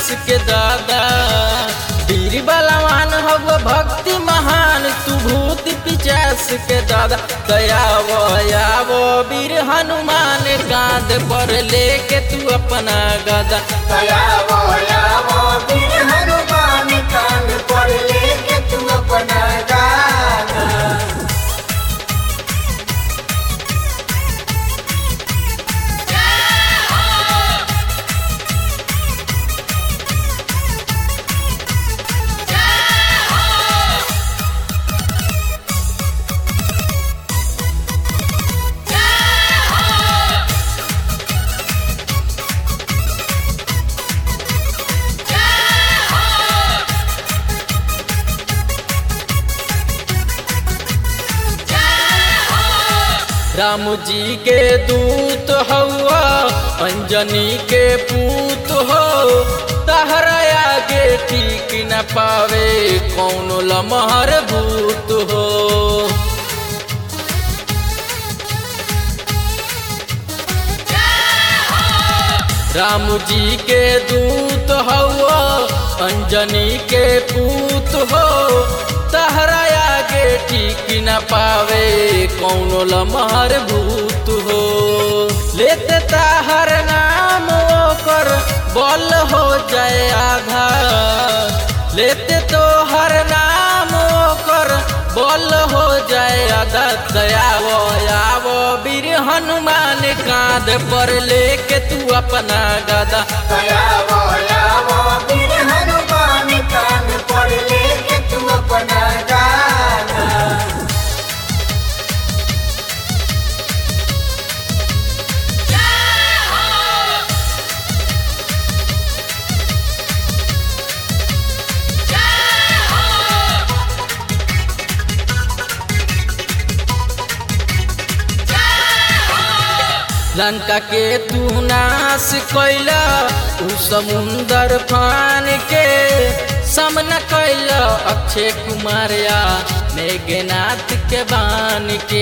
के दादा वीर बलवान हव भक्ति महान तू भूत पिचास के दादा दयावो यावो वीर हनुमान गाद पर लेके तू अपना गदा दयावो यावो वीर हनुमान कांध पर लेके तू अपना गाना राम जी के दूत हवा अंजनी के पूत हो तहरा आगे ठीक न पावे कौन लमहर भूत हो राम जी के दूत हवा अंजनी के पूत हो तहरा आगे ठीक न पावे कौन लमहर भूत हो लेते ताहर नाम ओकर बल हो जाए आधा लेते तो हर नाम ओकर बल हो जाए आधा दयावो यावो वीर हनुमान कांध पर लेके तू अपना गदा दयावो यावो वीर हनुमान कांध पर लेके तू अपना गाना लंका के तू नाश कैला उ समुंदर फान के सामना कैला अक्षय कुमार या मेघनाथ के बान के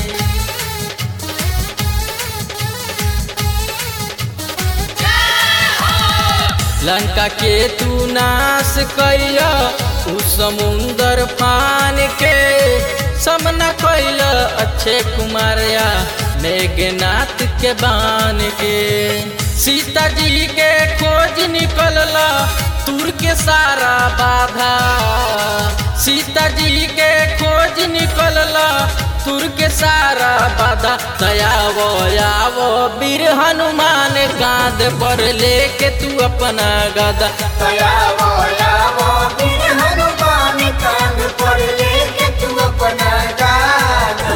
लंका के तू नाश कैला उ समुंदर फान के सामना कैला अक्षय कुमार या मेघनाथ के बान के सीता जी के खोज निकलला दूर के सारा बाधा सीता जी के खोज निकलला दूर के सारा बाधा दयावो यावो वीर हनुमान गांध पर लेके तू अपना गदा दयावो यावो वीर हनुमान कांध पर लेके तू अपना गाना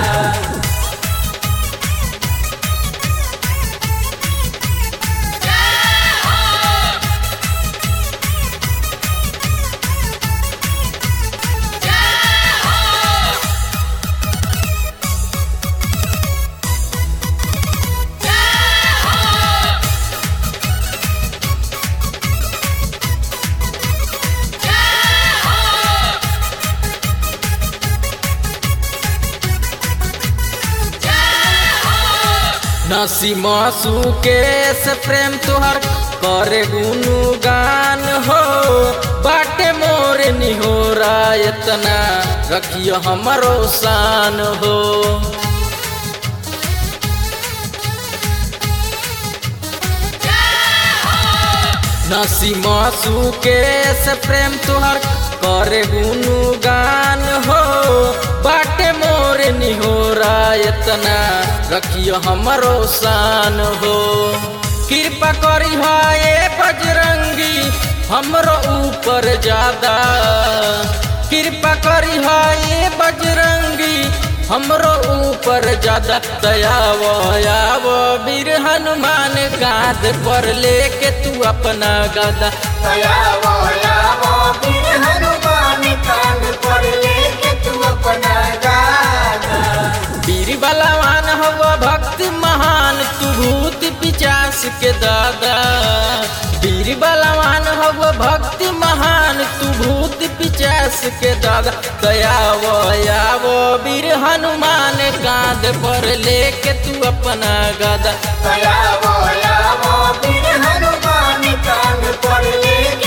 नसी मासू के से प्रेम तुहर करे गुनगान हो बाटे मोर निहोरा इतना रखियो हमरो शान हो नसी मासू के से प्रेम तुहर करे गुनगान हो बाटे मोर निहोरा इतना रखियो हमरो शान हो कृपा करी हाय बजरंगी हमरो ऊपर ज्यादा कृपा करी हाय बजरंगी हमरो ऊपर ज्यादा दयावो यावो वीर हनुमान गाद पर लेके तू अपना गदा दयावो यावो वीर हनुमान कांध पर लेके तू अपना गाना वीर बलवान हव भक्ति महान तू भूत पिचास के दादा वीर बलवान हव भक्ति महान तू भूत पिचास के दादा दयावो यावो वीर हनुमान कांध पर लेके तू अपना गदा दयावो यावो वीर हनुमान कांध पर लेके